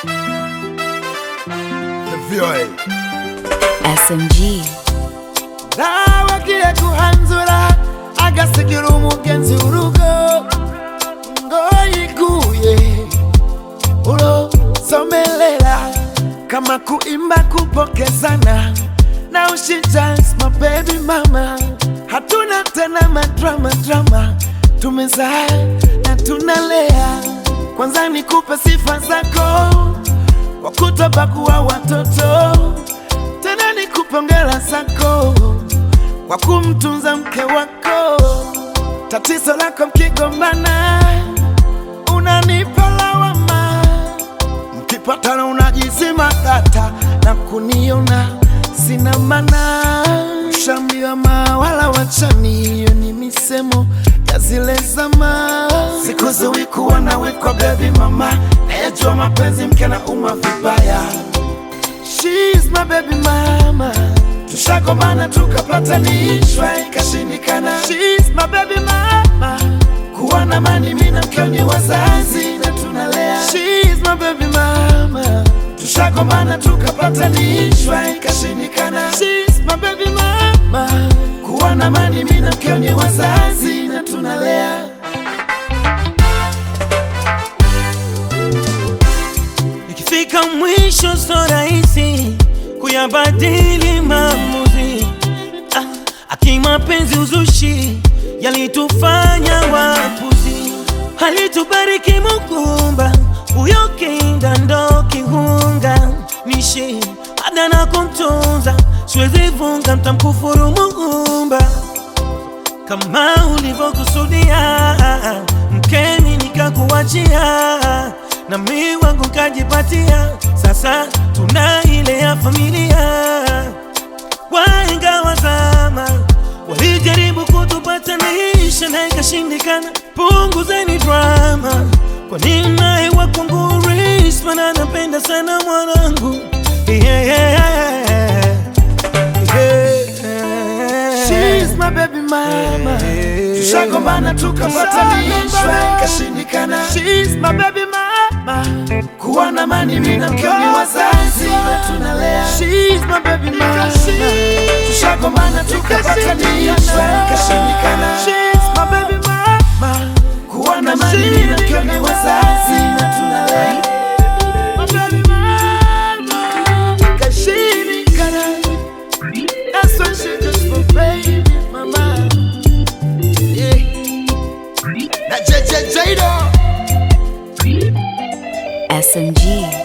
VOA SMG. nawagiye guhanzura agasigira umugenzi urugo ngo yiguye ulosomelela kama kuimba kupokezana na ushijans mabebi mama hatuna tena madrama drama tumezaa na tunalea kwanza nikupe sifa zako wakutobakuwa watoto tena nikupongera zako kwa kumtunza mke wako. Tatizo lako mkigombana, unanipa lawama, mkipatana unajizima data na kuniona sina maana. Ushambiwa mawala wachani, hiyo ni misemo ya zile zama. Siku ziwi kuwa nawe kwa baby mama, nayejua mapenzi mke na uma vibaya She's my baby mama. Tushagombana tukapatanishwa ikashindikana. She's my baby mama. Kuwa na mani mimi na mkeo ni wazazi na tunalea. She's my baby mama. Tushagombana tukapatanishwa ikashindikana. She's my baby mama. Kuwa na mani mimi na mkeo ni wazazi na tunalea. Ikifika mwisho so rahisi kuyabadili maamuzi. Ah, akimapenzi uzushi yalitufanya wapuzi, alitubariki Muumba, huyo kinda ndo kihunga nishi ada na kumtunza, siwezi vunga, mtamkufuru Muumba kama ulivyokusudia, mkeni nikakuachia, na mi wangu kajipatia. Sasa tuna ile ya familia. Wahenga wa zama walijaribu kutupatanisha na ikashindikana. Punguzeni drama, kwa nini naye wakwangu Risma na napenda sana mwanangu yeah, yeah, yeah. She's my baby mama. Tushagombana tukapatanishwa ikashindikana. She's my baby mama. Kuwa na mani mimi na mkeo ni wazazi na tunalea. She's my baby mama. Tushagombana tukapatanishwa ikashindikana. She's my baby mama. Kuwa na mani mimi na mkeo ni wazazi na tunalea. My baby mama. Ikashindikana. That's why she just for baby mama. Yeah. na JJ Jado SMG.